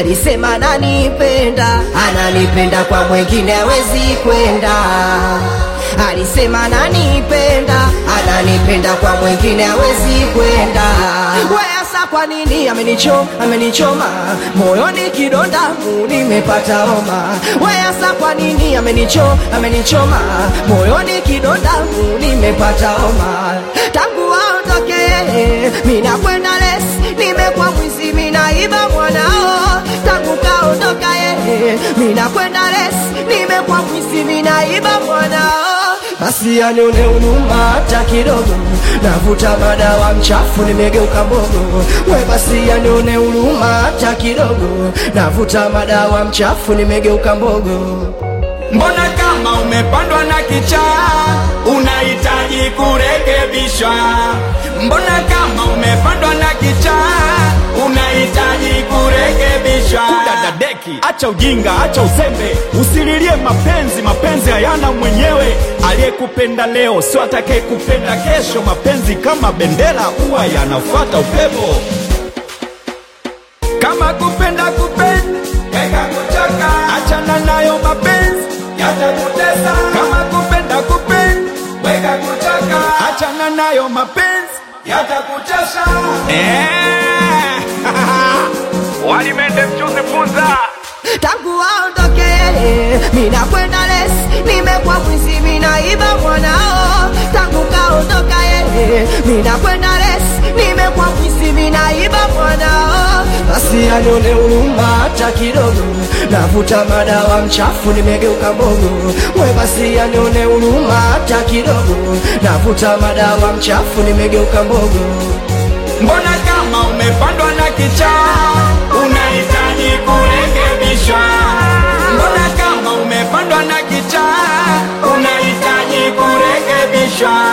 alisema ananipenda, ananipenda kwa mwengine hawezi kwenda. Alisema ananipenda, ananipenda kwa mwengine hawezi kwenda. Weasa kwa nini amenicho amenichoma moyoni kidonda mu nimepata homa. Weasa kwa nini amenicho amenichoma moyoni kidonda mu nimepata homa. Tangu aondoke mina kwenda les nimekuwa mwizi minaiba mwanao. Tangu kaondoka yeye mina kwenda les nimekuwa mwizi minaiba mwanao. Basi anione huruma hata kidogo, navuta madawa mchafu, nimegeuka mbogo. We basi anione huruma hata kidogo, navuta madawa mchafu, nimegeuka mbogo. Mbona kama umepandwa na kichaa unahitaji kurekebishwa? Mbona kama umepandwa na kichaa unahitaji kurekebishwa? Dada deki, acha ujinga, acha uzembe, usililie mapenzi. Mapenzi hayana mwenyewe. Aliyekupenda leo sio atakayekupenda kesho. Mapenzi kama bendera, huwa yanafuata upepo. Kama kupenda kupenda, weka kuchoka, achana nayo mapenzi yatakutesa. Kama kupenda kupenda, weka kuchoka, achana nayo mapenzi yatakutesa. Eh, walimende mchuzi funza tangu aondoke mina kwenda les nimekuwa mwizi minaiba mwanao tangu kaondoka yeye mina kwenda les nimekuwa mwizi minaiba mwanao basi anione huruma hata kidogo navuta madawa mchafu nimegeuka mbogo we basi anione huruma hata kidogo navuta madawa mchafu nimegeuka mbogo Mbona kama umepandwa na kichaa unahitaji kurekebishwa? Mbona kama umepandwa na kichaa unahitaji kurekebishwa?